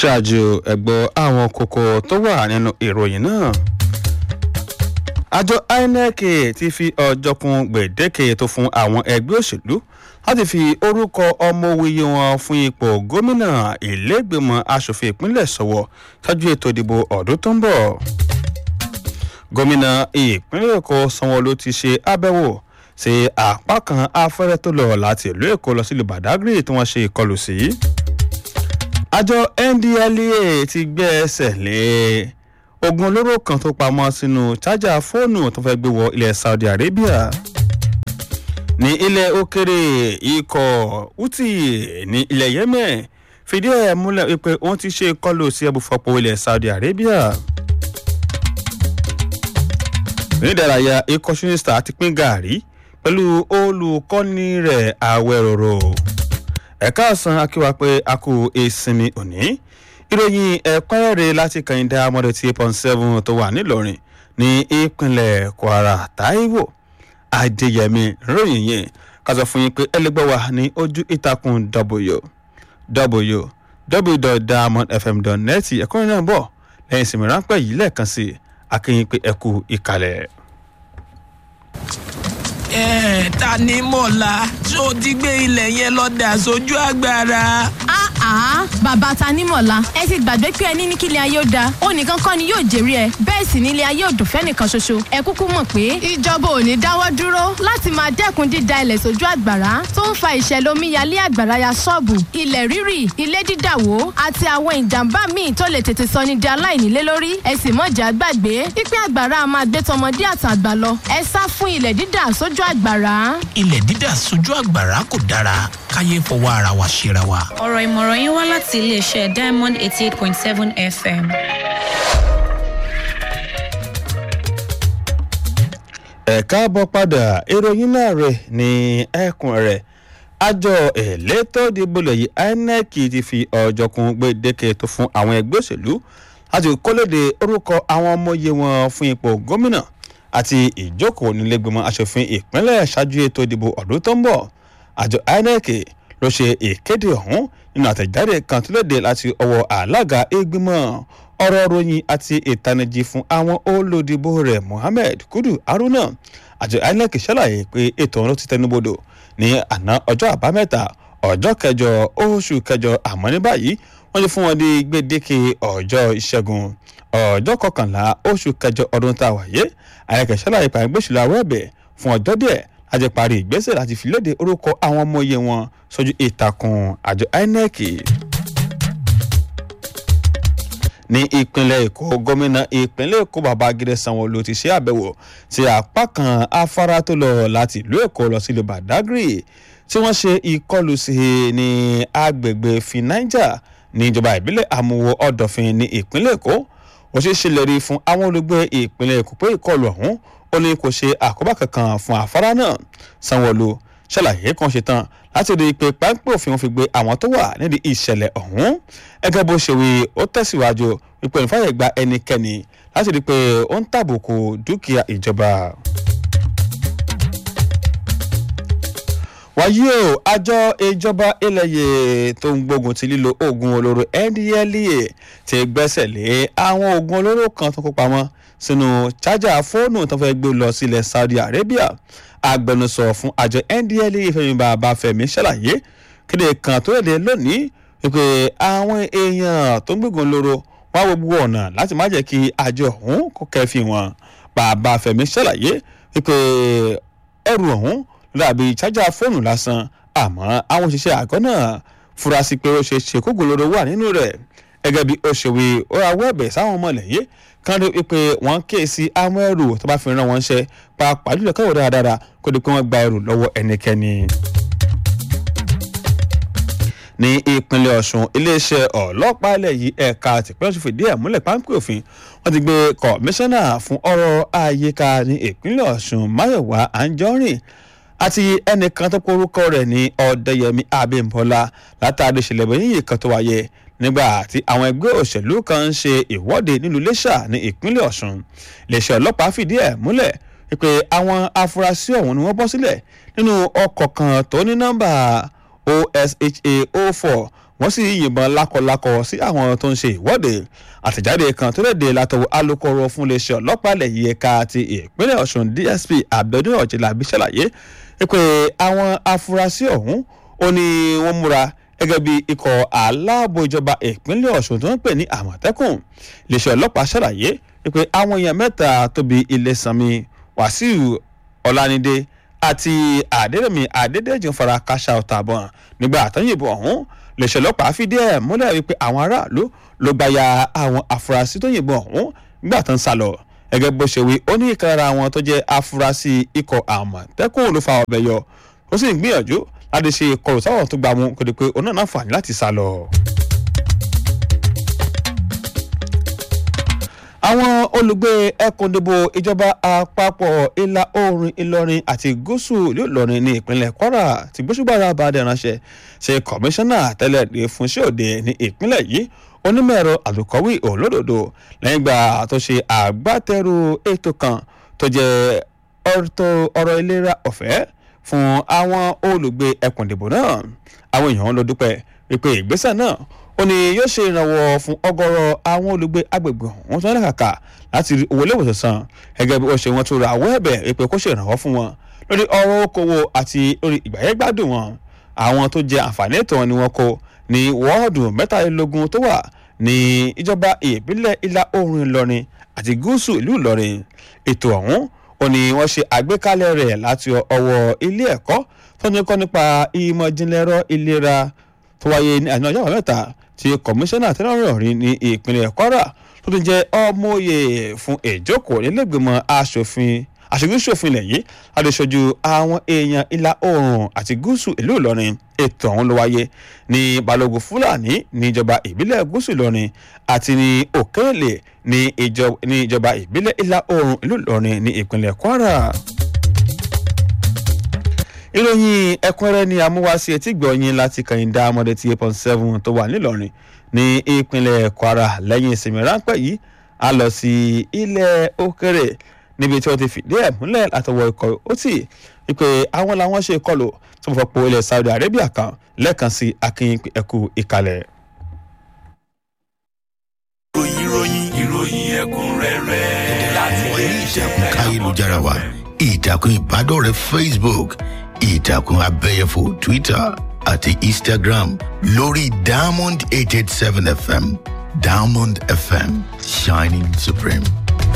ṣáájú ẹ̀gbọ́ àwọn kókó tó wà nínú ìròyìn náà àjọ inec ti fi ọjọ́ kún gbèdéke tó fún àwọn ẹgbẹ́ òṣèlú láti fi orúkọ ọmọ òwìye wọn fún ipò gómìnà ìlẹ́gbẹ̀mọ asòfin ìpínlẹ̀ sọ̀wọ́ ṣáájú ètò ìdìbò ọdún tó ń bọ̀ gómìnà ìpínlẹ̀ èkó sanwó-olu ti ṣe àbẹ̀wò sí apá kan afẹ́rẹ́ tó lọ láti ìlú èkó lọ sílùú badagry tí wọ́n ṣe ìkọlù sí. àjọ ndlea ti gbé ẹsẹ̀ lé ogun olóró kan tó pamọ́ sínú chájà fóònù tó fẹ́ gbé wọ ilẹ̀ saudi arabia ní ilẹ̀ òkèrè ikọ̀ houthi ní ilẹ̀ yemen fìdí ẹ̀ múlẹ̀ wípé wọ́n ti ṣe ìkọlù sí ẹbùfọ̀pọ̀ ilẹ̀ saudi arabia onídàráyà ikọ̀ ṣúnista ti pín gàárì pẹ̀lú olùkọ́ni rẹ̀ àwẹ̀rọ̀rọ̀ ẹ̀ka ọ̀sán akíwá pé a kú ìsinmi òní ìròyìn ẹ̀kúnrẹ́rẹ́ láti kàyíndà amọ̀dé tí eight point seven tó wà nílọrin ní ìpínlẹ̀ kwara taiwo adéyẹmí ròyìn yẹn ká sọ fún yín pé ẹlẹgbẹ́ wa ní ojú ìtàkùn w www.diamondfm.net ẹ̀kúnrẹ́ náà bọ̀ lẹ́yìn ìsinmi ráńpẹ́ yìí lẹ́ẹ̀kan sí akínyìn pé ẹ kú ìkàlẹ̀ ẹ ta ni mọ̀lá tó ti gbé ilẹ̀ yẹn lọ dà sójú agbára. àá bàbá ta ní mọ̀lá ẹ ti gbàgbé pé ẹni ní kílẹ̀ ayé ó da ó nìkan kọ́ ni yóò jèrè ẹ bẹ́ẹ̀ sì nílé ayé òdùn fẹ́nìkan ṣoṣo ẹ kúkú mọ̀ pé ìjọba ò ní dáwọ́ dúró láti máa dẹ́kun dída ilẹ̀ sójú àgbàrá tó ń fa ìṣẹ̀lẹ̀ omíyalé àgbàrá ya ṣọ́ọ̀bù ilẹ̀ rírì ilé dídàwó àti àwọn ìjàmbá míì tó lè tètè sọ ní di aláìnílé lórí ẹ sì mọ̀jà gbàgbé pípẹ́ àgbàrá máa gbé tọmọdé àtàgbà lọ ẹ sá fún ilẹ̀ dídà sójú àgbàrá. ilẹ̀ dídà sójú àgbàrá kò dára káyé fọwọ́ ara wa ṣera wa. ọ̀rọ̀ ìmọ̀ràn yín wá láti iléeṣẹ́ diamond eighty eight point seven fm. ẹ káàbọ̀ padà ìròyìn náà rẹ̀ ní ẹkùn rẹ̀ àjọ elétò ìdìbò lẹ́yìn inec ti fi ọjọ́ kún gbèdéke tó fún àwọn ẹgbẹ́ òṣèlú láti kólóde orúkọ àwọn ọmọye wọn fún ipò gómìnà àti ìjókòó nílẹ̀gbìmọ̀ asòfin ìpínlẹ̀ ṣáájú ètò ìdìbò ọdún tó ń bọ̀ àjọ inec ló ṣe ìkéde ọ̀hún nínú àtẹ̀jáde kan tó léde láti ọwọ́ alága ìgbìmọ̀ ọ̀rọ̀ ròyìn àti ìtanijí fún àwọn olùdìbò rẹ̀ mohammed kudu haruna àjọ inec ṣàlàyé pé ètò ọ̀hún ló ti tẹnubodò ní àná ọjọ́ àbámẹ́ta ọjọ́ kẹjọ oṣù kẹjọ àmọ́ ní báyìí wọ́n ti fún wọn di gbèdéke ọjọ́ ìṣẹ́gun ọjọ́ kọkànlá oṣù kẹjọ ọdún tá a wáyé inec ṣàlàyé pàrọ̀ gbèsè àwọn ẹ̀bẹ̀ fún ọjọ́ díẹ̀ láti parí ìgbésẹ̀ láti fi léde orúkọ àwọn ọmọ iye wọn sójú ìtàkùn àjọ inec ní ìpínlẹ̀ èkó gómìnà ìpínlẹ̀ èkó babagide sanwó-olu ti ṣe àbẹ̀wò sí apá kan afárá tó lọ láti ìlú èkó lọ sílùú badagry tí wọ́n ṣe ìkọlù sí ní agbègbè finaija ní ìjọba ìbílẹ̀ àmúwò ọ̀dọ̀fin ní ìpínlẹ̀ èkó ó ṣe ṣèlérí fún àwọn olùgbé ìpínlẹ̀ èkó pé ìkọlù ọ̀hún ó ní kò ṣe àkóbá kankan fún afárá náà sanwó-olu ṣàlàyé kan ṣe tán láti rí i pé páńpẹ́ òfin wọn fi gbé àwọn tó wà nídìí ìṣẹ̀lẹ̀ ọ̀hún gẹ́gẹ́ bó ṣe wí ó tẹ̀síwájú wípé ìfàyè gba ẹnikẹ́ni láti rí i pé ó ń tàbùkù dúkìá ìjọba. wàyí o àjọ ìjọba ilẹ̀yẹ tó ń gbógun ti lílo oògùn olóró ndlea ti gbẹ́sẹ̀ lé àwọn oògùn olóró kan tó kó pamọ́ sínú chájà fóònù tó fẹ́ gbé lọ sílẹ̀ saudi arabia agbẹnusọ fún àjọ ndlea fẹmíba abáfẹmí ṣàlàyé kéde kan tó léde lónìí wípé àwọn èèyàn tó ń gbégun lóró wá gbogbo ọ̀nà láti má jẹ́ kí àjọ ọ̀hún kó kẹ́fì wọn bàbá fẹmí ṣàlàyé wípé ẹrù ọ̀hún dàbí chájà fóònù lásán àmọ́ àwọn òṣìṣẹ́ àgọ́ náà fura sí pé ó ṣe ṣe kógun lóró wà nínú rẹ̀ gẹ́gẹ́ bí ó ṣe wí ó ra wẹ́ẹ̀bẹ̀ sáwọn ọmọ lẹ́yìn kan rí pé wọ́n ké sí àwọn ẹrù tó bá fi ràn wọ́n ṣe pàápàá jùlọ káwọ́ dáradára kó di pé wọ́n gba ẹrù lọ́wọ́ ẹnikẹ́ni. ní ìpínlẹ̀ ọ̀sùn iléeṣẹ́ ọlọ́pàá ilẹ̀ yìí ẹ̀ka tìpínlẹ̀ ọ̀sùn fìdí ẹ̀ múlẹ̀ páńpẹ́ òfin wọ́n ti gbé kọmíṣánná fún ọ̀rọ̀ àyíká ní ìpínlẹ̀ ọ̀sùn máyọ̀wá àǹjọ́rìn àti ẹnìkan tó porúkọ rẹ̀ ní ọ̀dẹ́yẹmí abímbọ́lá látàrí ìṣẹ̀lẹ̀ bẹ́yìn kan tó wáyé nígbà tí àwọn ẹgbẹ́ òṣèlú kan ń ṣe ìwọ́de nílùú iléṣà ní ìpínlẹ̀ ọ̀sùn iléeṣẹ́ ọlọ́pàá fìdí ẹ̀ múlẹ̀ pé àwọn afurasí ọ̀hún ni wọ́n bọ́ sílẹ̀ nínú ọkọ̀ kan tó ní nọ́mbà osha 04 wọ́n sì yìnbọn lákọlákọ sí àwọn tó ń ṣe ìwọ́de àtẹ̀jáde kan tó léde látọwọ́ alūkkóró fún iléeṣẹ́ ọlọ́pàá ilẹ̀ yìí ẹ̀ka ti ìpínlẹ̀ ọ̀ṣun dsp abiodun ọ̀jẹ̀lábí ṣàlàyé pé àwọn afurasí ọ̀hún ó ní wọ́n múra gẹ́gẹ́ bí ikọ̀ aláàbò ìjọba ìpínlẹ̀ ọ̀ṣun tó ń pè ní àmọ̀tẹ́kùn iléeṣẹ́ ọlọ́pàá ṣàlàyé pé àwọn èèyàn mẹ́ta tóbi ilé-sanmi wàsíù ọ̀lànídé àti àdédèmí àdédèjì ń fara káṣá ọ̀tà bọ̀n nígbà àtọ́yìnbó ọ̀hún iléeṣẹ́ ọlọ́pàá fìdí ẹ̀ múlẹ̀ wípé àwọn aráàlú ló gbaya àwọn afurasí tó yìnbọn ọ̀hún nígbà tó ń sá lọ gẹ́gẹ́ bó ṣe wí ó ní ìkan lára àwọn tó jẹ́ afurasí ikọ̀ àmọ̀tẹ́kùn ló fa ọ̀bẹ yọ ó sì ń gbìyànjú láti ṣe ìkọlù sáwọn tó gbà mú kó di pé òun náà náǹfààní láti sá lọ. àwọn olùgbé ẹkùndìbò ìjọba àpapọ̀ ìlà oòrùn ìlọrin àti gúúsù ìlú ìlọrin ní ìpínlẹ̀ kwara ti gbósùgbàrà bàdẹ ránṣẹ́ ṣe kọmíṣánná tẹ́lẹ̀ dé fún ṣéòde ní ìpínlẹ̀ yìí onímọ̀-ẹ̀rọ àlùkọ́wé òlódòdó lẹ́yìn ìgbà tó ṣe àgbátẹrù ètò kan tó jẹ́ ọ̀rọ̀ ìlera ọ̀fẹ́ fún àwọn olùgbé ẹkùndìbò náà àwọn èèyàn ló dúpẹ́ wípé ìgbésẹ̀ náà ó ní yóò ṣe ìrànwọ́ fún ọgọ́rọ̀ àwọn olùgbé agbègbè ọ̀hún tó ń lẹ́kàkà láti rí owó iléèwòsàn san gẹ́gẹ́ bí ó ṣe wọ́n tún ra àwọ̀ ẹ̀bẹ̀ wípé kó ṣe ìrànwọ́ fún wọn lórí ọrọ̀ okòwò àti lórí ìgbàyẹ̀gbádùn wọn àwọn tó jẹ àǹfààní ètò wọn ni wọ́n kó ní wọ́ọ̀dù mẹ́tàlélógún tó wà ní ìjọba ìbílẹ̀ ìlà oòrùn ìlọrin àti gúúsù ìlú ìlọrin ètò ọ̀hún ó ní wọ́n ṣe àgbékalẹ̀ rẹ̀ láti ọwọ́ ilé ẹ̀kọ́ tó ní kọ́ nípa ìmọ̀ ìjìnlẹ̀ ẹ̀rọ ìlera tó wáyé ní àná ọjọ́ mẹ́ta tí kọmíṣánná tẹ́lọ̀rìn ní ìpínlẹ̀ kwara tó tún jẹ́ ọmọye fún ìjókòó nílẹ̀gbìmọ̀ asòfin aṣojú-ṣòfin ilẹ̀ yìí láti ṣojú àwọn èèyàn ìlà oòrùn àti gúúsù ìlú ìlọrin ètò ọ̀hún ló wáyé ní balógun fúlàní ní ìjọba ìbílẹ̀ gúúsù ìlọrin àti ní òkèèlè ní ìjọba ìbílẹ̀ ìlà oòrùn ìlú ìlọrin ní ìpínlẹ̀ kwara ìròyìn ẹ̀kúnrẹ́rẹ́ ni amúwáṣí etí gbọ̀nyìn láti kàyìndà amọ̀dé ti eight point seven tó wà nílọrin ní ìpínlẹ̀ kwara lẹ́yìn ìsinmi ráńpẹ́ yìí a lọ sí ilẹ̀ òkèrè níbi tí wọ́n ti fìdí ẹ̀ múlẹ̀ látọwọ́ ikọ̀ ó tì wípé àwọn làwọn ṣe ìkọlù tó fọ́ po ilẹ̀ saudi arabia kan lẹ́ẹ̀kan sí akin ẹ̀kú ìkàlẹ̀. ìròyìn ìròyìn ìròyìn ẹ̀kúnrẹ́rẹ́ láti wọ̀nyí ìtàkùn káyélujára wa ìtàkùn ìbádọ́rẹ̀ẹ́ facebook ìtàkùn abẹ́yẹfò twitter àti instagram lórí diamond eight eight seven fm diamond fm shining supreme.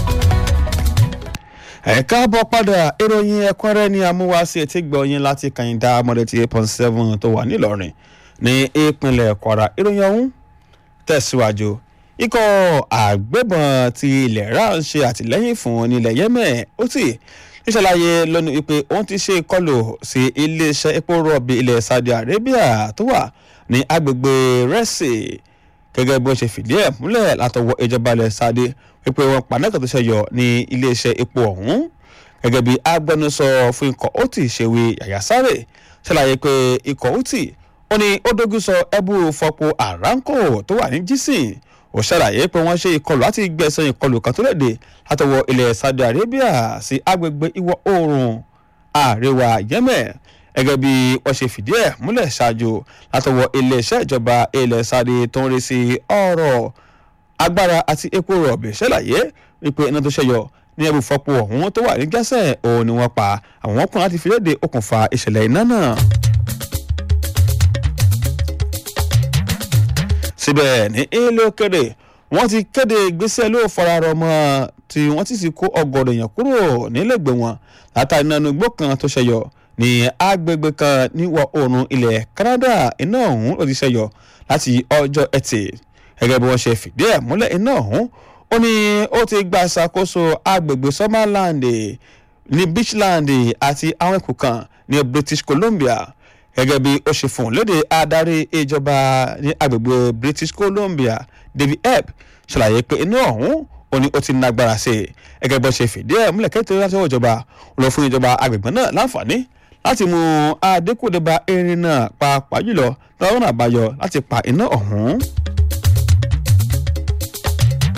ẹ káàbọ̀ padà ìròyìn ẹ̀kúnrẹ́ ní amúwáṣí etí gbọ̀nyìn láti kàyìndà amọ̀dé ti eight point seven tó wà nílọrin ní ìpínlẹ̀ kwara ìròyìn ọ̀hún tẹ̀síwájú ikọ̀ àgbẹ̀bọ̀n ti ilẹ̀ ra ń ṣe àtìlẹ́yìn fún nílẹ̀ yemen ó sì ìṣàlàyé lónìí wípé òun ti ṣe ìkọlù sí iléeṣẹ́ epo rọ̀bì ilẹ̀ saudi arabia tó wà ní agbègbè rẹ́sì gẹ́gẹ́ bí wọ́n ṣe fìdí ẹ̀ múlẹ̀ látọwọ́ ìjọba ilẹ̀ saudi wípé wọ́n pa náà tó ṣẹyọ ní iléeṣẹ́ epo ọ̀hún gẹ́gẹ́ bí agbẹnusọ fún ikọ̀ ó ti ṣèwé yàyà sáré ṣàlàyé pé ikọ̀ ó ti ó ní ó dógún sọ ẹbú fọpo aramco tó wà ní jísìn ó ṣàlàyé pé wọ́n ṣe ìkọlù láti gbẹ̀sán ìkọlù kan tó lẹ́dẹ̀ látọwọ́ ilẹ̀ saudi arabia sí agbègbè ìwọ̀ oòrùn àríwá yemen gẹ́gẹ́ bí wọ́n ṣe fìdí ẹ̀ múlẹ̀ ṣáájú látọwọ́ iléeṣẹ́ ìjọba ilẹ̀ saudi tó ń rí sí ọ̀rọ̀ agbára àti epo rọ̀bì ṣàlàyé wípé iná tó ṣẹyọ ní ẹbù fọpo ọ̀hún tó wà ní gẹ́sẹ̀ òun ni wọ́n pa àwọn ọkùnrin láti fi léde okùnfà ìṣẹ̀lẹ̀ iná náà. síbẹ̀ ní ilé òkèrè wọ́n ti kéde ìgbésẹ̀ ló fararọ mọ́ tí wọ́n ti sì kó ọgọ́dọ̀ èèyàn kúrò nílẹ̀gbẹ̀ wọn látàrí nínú igbó kan tó ṣẹyọ ní agbègbè kan níwọ̀ oòrùn ilẹ̀ canada iná ọ̀hún ló ti ṣẹyọ láti ọjọ́ ẹtì gẹ́gẹ́ bí wọ́n ṣe fìdí ẹ̀ múlẹ̀ iná ọ̀hún ó ní ó ti gba ìṣàkóso agbègbè summerland ní beachland àti àwọn ẹkùn kan ní british columbia gẹ́gẹ́ bí ó ṣe fún un léde adarí ìjọba ní agbègbè british columbia david ebb ṣàlàyé pé iná ọ̀hún ó ní ó ti nágbára sí i gẹ́gẹ́ bí ó ṣe fìdí ẹ̀ múlẹ̀ kẹ́tẹ́ láti ọwọ́ ìjọba ó lọ fún ìjọba agbègbè náà láǹfààní láti mú adékòdébà erin náà pàápàá jùlọ lọ́wọ́n àbáyọ láti pa iná ọ̀hún.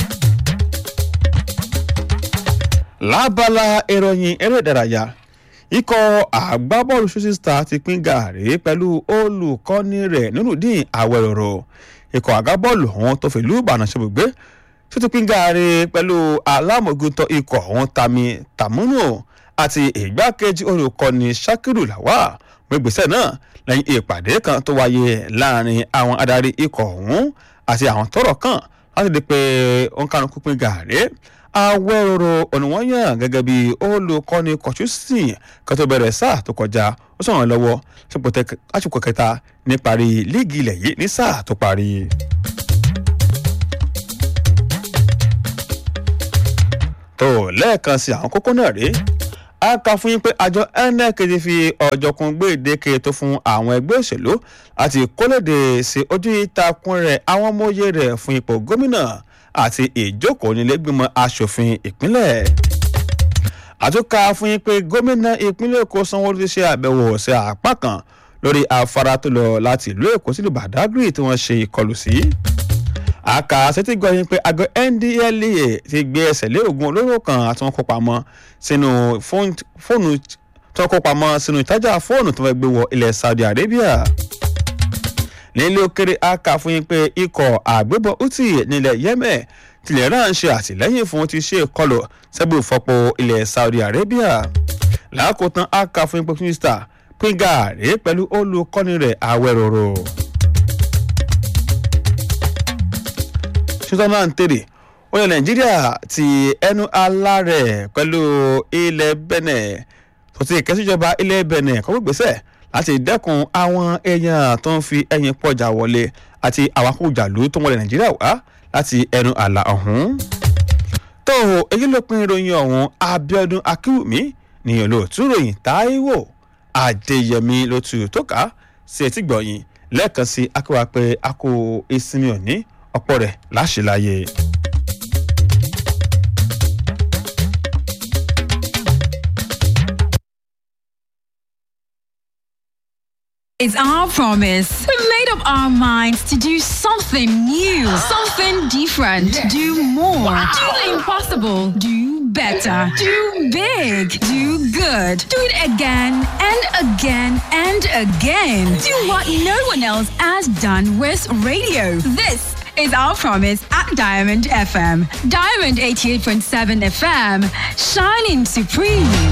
lábala ìròyìn eré ìdárayá ikọ̀ àgbábọ́ọ̀lù shooting star ti pín gàárì pẹ̀lú olùkọ́ni rẹ̀ nurudeen awẹ́rọ̀rọ̀ ikọ̀ àgbábọ́ọ̀lù ọ̀hún tó fìlú ìbàdàn ṣebùgbé tó ti pín gàárì pẹ̀lú alámọ̀gùntàn ikọ̀ ọ̀hún tami tamunu àti ìgbákejì olùkọ́ni sakiru lawal gbẹgbẹsẹ náà lẹ́yìn ìpàdé kan tó wáyé láàrin àwọn adarí ikọ̀ ọ̀hún àti àwọn tọ́rọ̀ kàn láti di pé òǹkàlùkù pín gàárì awẹ́rọ̀rọ̀ òníwọ̀nyàn gẹ́gẹ́ bí olùkọ́ni kọ̀túsìn kan tó bẹ̀rẹ̀ sáà tó kọjá ó sọ̀rọ̀ lọ́wọ́ lásìkò kẹta níparí líìgì ilẹ̀ yìí ní sáà tó parí. tó lẹ́ẹ̀kan sí àwọn kókó náà rèé a kà fún yín pé àjọ inec ti fi ọ̀jọ̀kun gbèdéke tó fún àwọn ẹgbẹ́ òṣèlú àti kólóde sí ojú ìtàkùn rẹ̀ àwọn ọmọye rẹ̀ fún ipò gómìnà àti ìjókòó nílẹ̀gbìmọ̀ asòfin ìpínlẹ̀. àtúnkà fún yín pé gómìnà ìpínlẹ̀ èkó sanwó-olu ti ṣe àbẹ̀wò sí apá kan lórí afárá tó lọ láti ìlú èkó sílùú badagry tí wọ́n ṣe ìkọlù sí. àkà sétí gbọ́ yín pé àgọ́ ndlea ti gbé ẹsẹ̀ lé oògùn olóró kan àti wọn kó pamọ́ sínú fóònù tó kó pamọ́ sínú ìtajà fóònù tó fẹ́ gbé wọ ilẹ̀ saudi arabia nílé òkèrè aka fún yín pé ikọ̀ àgbébọ̀ houthi nílẹ̀ yemen tilẹ̀ náà ń ṣe àtìlẹ́yìn fún ti ṣe ìkọlù sẹ́gbẹ̀ ìfọpo ilẹ̀ saudi arabia lákòótán aka fún yín pé mínísítà pínga rèé pẹ̀lú olùkọ́ni rẹ̀ awẹ́rọ̀rọ̀. ṣùgbọ́n náà ń tèrè oyè nàìjíríà ti ẹnu alárẹ̀ pẹ̀lú ilẹ̀ benin tó ti kẹ́síjọba ilẹ̀ benin kọ́ gbèsè láti dẹ́kun àwọn èèyàn tó ń fi ẹyin pọ̀jà wọlé àti àwakùjàlú tó wọlé nàìjíríà wá láti ẹnu àlà ọ̀hún. tó èyí ló pin ìròyìn ọ̀hún abiodun akiwumi nìyẹn ló tún ròyìn táíwò adéyẹmí ló tu tó ká sí etí gbọ̀yìn lẹ́ẹ̀kan sí akéwà pé a kò ìsinmi òní ọ̀pọ̀ rẹ̀ láṣìláyé. It's our promise. We made up our minds to do something new, something different, do more, do the impossible, do better, do big, do good, do it again and again and again. Do what no one else has done with radio. This is our promise at Diamond FM. Diamond 88.7 FM, shining supreme.